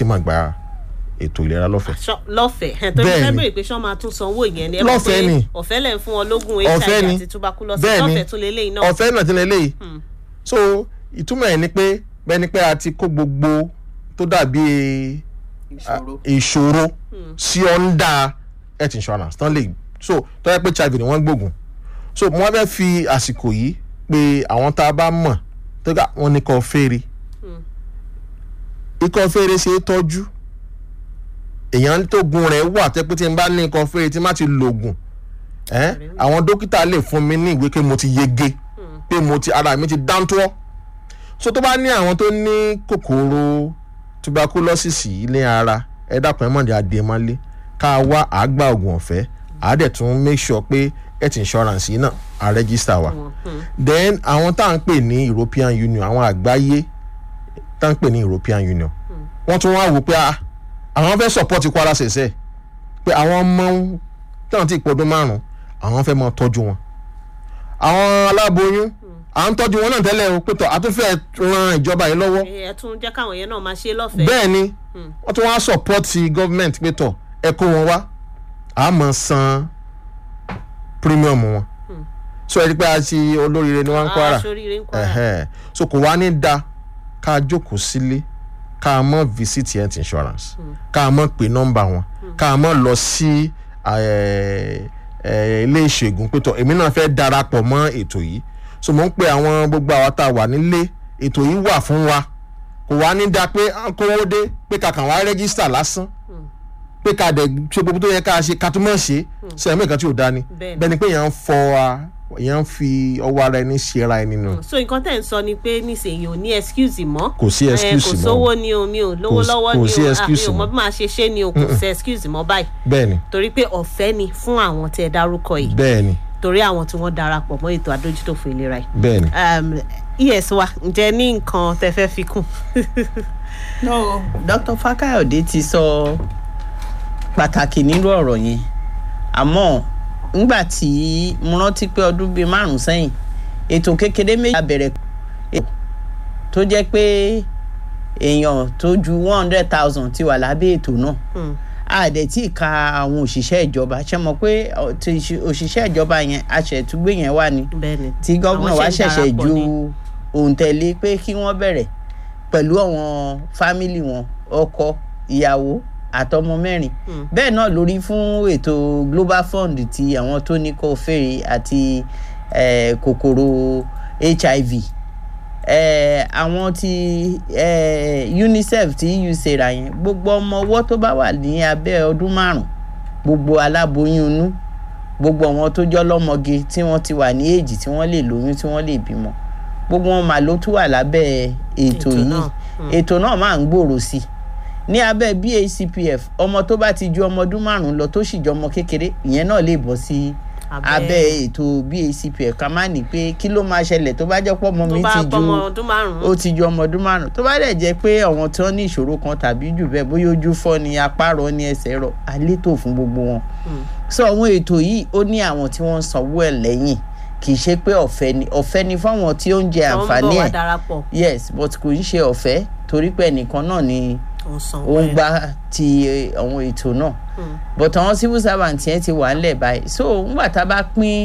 sì máa gba ètò ìlera lọ́fẹ̀ẹ́. Ṣọ- lọ́fẹ̀ẹ́ ẹ̀ tó ní Bẹ́ẹ̀ni. fẹ́ bèrè pé ṣọ́ máa tún sanwó ìyẹn ni ẹ mọ̀ Lọ́fẹ̀ẹ́ pé ni. ọ̀fẹ́ lẹ̀ ń fún wọn lógún Ọ̀fẹ́ hiv ni. àti tuberculosis Bẹ́ẹ̀ni. lọ́fẹ̀ẹ́ tún lélẹ́yìn náà ọ̀fẹ́ náà ti lè léyìí so ìtumọ̀ ẹ̀ ni pé bẹ́ẹ̀ ni pé a ti kó gbogbo tó dàbí ìṣòro. ìṣòro sí ọ́ndà health insurance tán lè so tó yẹ pé hiv ni wọ́n gbógun so mo wá fẹ́ fi àsìkò yìí pé àwọn tá a bá mọ̀ tó ká wọn ní kọ́ fèrè ikọ́ fèrè ṣe é tọ́jú èèyàn tó gun rẹ̀ wà tẹ́ pé tí n bá ní ikọ́ fèrè tí n bá ti lògùn ẹ́ àwọn dókítà lè fún mi ní ìwé pé mo ti yege pé mo ti ara mi ti dáńtọ́ so tó bá ní àwọn tó ní kòkòrò tuberculosis yìí ní ara ẹ dákun ẹ mọ̀ ní adé mọ́lé ká wá àgbà ògùn ọ̀fẹ́ àádẹ́ tún make sure pé health insurance yìí náà à register wa then àwọn tá à ń pè ní European Union àwọn àgbáyé tá à ń pè ní European Union wọ́n tún wá wò pé ah, àwọn fẹ́ support Kwara ṣẹ̀ṣẹ̀ pé àwọn ọmọ táwọn ti pọ̀dún márùn-ún àwọn fẹ́ máa tọ́jú wọn àwọn aláboyún à ń tọ́jú wọn náà tẹ́lẹ̀ o pé tọ́ a tún fẹ́ ran ìjọba yìí lọ́wọ́ ẹ tún jẹ́ káwọn yẹn náà máa ṣe lọ́fẹ̀ẹ́ bẹ́ẹ̀ ni wọ́n tún wá support government pé tọ̀ ẹ kó wọn wá a máa san premium wọn so ẹ rí i pé a ti olóríire ni wọ́n ń Kwara aṣoríire ń Kwara Ẹ̀hẹ́. so kò wá ní da ká jókòó sílé ká mọ̀ visit health insurance ká mọ̀ pé nọ́mbà wọn ká mọ̀ lọ sí eh, eh, ilé ìṣègùn pé tọ̀ èmi náà fẹ́ darapọ̀ mọ́ ètò yìí so mo ń pe àwọn gbogbo àwa tá a wà nílé ètò yìí wà fún wa kò wá ní da pé à ń kówó dé pé kàkàn wá rẹ́gísítà lásán pé ká dẹ̀ ṣe gbogbo tó yẹ ká ṣe ká tún mọ̀ ṣe ṣe ẹ̀mí nǹkan tí ò dá ni Bẹ́ẹ̀ni. bẹ́ẹ̀ ni pé èèyàn ń fọ wa èèyàn ń fi ọwọ́ ara ẹni ṣe ara ẹni nù. so nǹkan tẹ̀ ń sọ ni pé nísìnyí ò ní excuse mọ́ Kò sí Eh, excuse kò mọ́. sówó ni o mi ò lówó Kò sí- lọ́wọ́ kò ni sí o ah, mi excuse ò mọ mọ́. bí màá ṣe ṣe ni o kò sí excuse mọ́ báyìí bẹ́ẹ̀ ni torí pé ọ̀fẹ́ ni fún àwọn tẹ́ ẹ dárúkọ yìí bẹ́ẹ̀ ni torí àwọn tí wọ́n darapọ̀ mọ́ ètò àdójútòfò ìlera yìí bẹ́ẹ̀ ni. um, es wa ǹjẹ́ ní nǹkan tẹ́ fẹ́ fi kún no dr fakayode ti sọ pàtàkì nínú ọ̀rọ̀ yẹn àmọ́ ńgbà tí mo rántí pé ọdún bíi márùn sẹ́yìn ètò kékeré méjì la bẹ̀rẹ̀ tó jẹ́ pé èèyàn tó ju one hundred thousand ti wà lábẹ́ ètò náà Hmm. àdẹ̀ tí ka àwọn òṣìṣẹ́ ìjọba ṣe mọ̀ pé ọ, ti ṣe- òṣìṣẹ́ ìjọba yẹn aṣẹ̀túgbé yẹn wà ní bẹ́ẹ̀ ni tí gómìnà Àwọn wa ṣe ń ṣẹ̀ṣẹ̀ darapọ̀ ju ni. òǹtẹ̀lé pé kí wọ́n bẹ̀rẹ̀ pẹ̀lú àwọn fámìlì wọn ọkọ ìyàwó àtọmọ mẹ́rin Hmm. bẹ́ẹ̀ náà lórí fún ètò global fund ti àwọn tó ní kó fèrè àti eh, kòkòrò hiv eh, àwọn ti eh, unicef tí ucera yẹn gbogbo ọmọ ọwọ́ tó bá wà ní abẹ́ ọdún márùn gbogbo aláboyún inú gbogbo àwọn tó jọ lọ́mọge tí wọ́n ti wà ní èjì tí wọ́n lè lóyún tí wọ́n lè bímọ gbogbo wọn mà ló tún wà lábẹ́ ètò Ètò yìí náà. ètò náà máa ń gbòòrò sí i ní abẹ́ BACPF ọmọ tó bá ti ju ọmọ ọdún márùn-ún lọ tó sì jọ ọmọ kékeré ìyẹn náà lè bọ́ sí abẹ́ ètò BACPF ká má ní pé kí ló máa ṣẹlẹ̀ tó bá jẹ́ pọ́ ọmọ tó mi bá ti ju pọmọ ọdún márùn-ún ó ti ju ọmọ ọdún márùn tó bá dẹ̀ jẹ́ pé àwọn tí wọ́n ní ìṣòro kan tàbí jù bẹ́ẹ̀ bóyá ojú fọ́ ni apá rọ ni ẹsẹ̀ rọ àlétò fún gbogbo wọn. so àwọn ètò yìí ó ní àwọn tí wọ́n ń sanwó ẹ̀ lẹ́yìn kì í ṣe pé ọ̀fẹ́ ni ọ̀fẹ́ ni fáwọn tí ó ń jẹ tó ń àǹfààní bọ̀ wá ẹ̀ darapọ̀ yes but kò ń ṣe ọ̀fẹ́ torí pé ẹnìkan náà ni ó ń sanwó ó ń ẹ̀. gbá ti eh, àwọn ètò náà but àwọn civil servant yẹn ti wà ńlẹ̀ báyìí so ńgbà tá a bá pín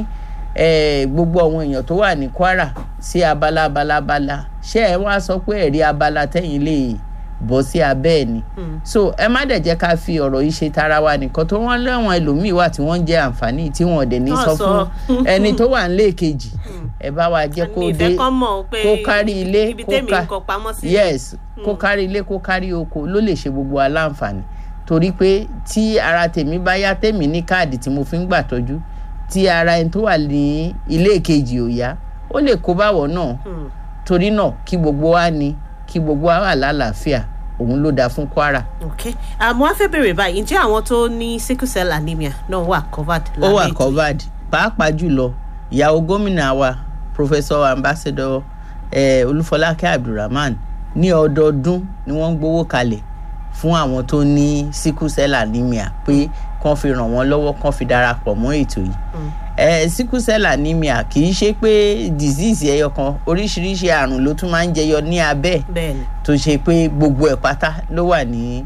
eh, gbogbo àwọn èèyàn tó wà ní Kwara sí abala abala abala ṣé ẹ wá sọ pé ẹ̀rí abala tẹ́yìn lè bọ́ sí abẹ́ ẹ̀ ni Hmm. so ẹ má dẹ̀ jẹ́ ká fi ọ̀rọ̀ yìí ṣe tara wa nìkan tó wọ́n lẹ́wọ̀n ẹlòmíì wà tí wọ́n ń jẹ àǹfààní tí wọ́n dẹ̀ ní Náà sọ sọ. fún ẹni tó wà nílé kejì ẹ bá wa jẹ́ kó ní dé ìfẹ́ kan mọ̀ pé kó kárí ilé ibi kó tèmi ká- ń kọ pamọ́ sí yes kó kárí ilé kó kárí oko ló lè ṣe gbogbo aláǹfààní torí pé tí ara tèmi bá yá tèmi ní káàdì tí mo fi ń gbà tọ́jú tí ara ẹni tó wà ní ilé kejì ò yá ó lè kó báwọ̀ náà Hmm. torí náà kí gbogbo wa ní kí gbogbo wa wà lálàáfíà òun ló dáa fún Kwara. ok àmọ́ a fẹ́ bèrè báyìí ǹjẹ́ àwọn tó ní sickle cell anemia náà wà covered ó wà lábẹ́ ètò yìí? covered pàápàá jùlọ ìyàwó gómìnà wa professor ambassador eh, olúfọlákẹ́ abdulrahman ní ọdọọdún ni wọ́n ń gbowó kalẹ̀ fún àwọn tó ní sickle cell anemia pé kán fi ràn wọ́n lọ́wọ́ kán fi darapọ̀ mọ́ ètò yìí Mm. eh, sickle cell anemia kì í ṣe pé disease ẹyọ kan oríṣiríṣi àrùn ló tún máa ń jẹyọ ní abẹ́ bẹ́ẹ̀ ni tó ṣe pé gbogbo ẹ̀ pátá ló wà ní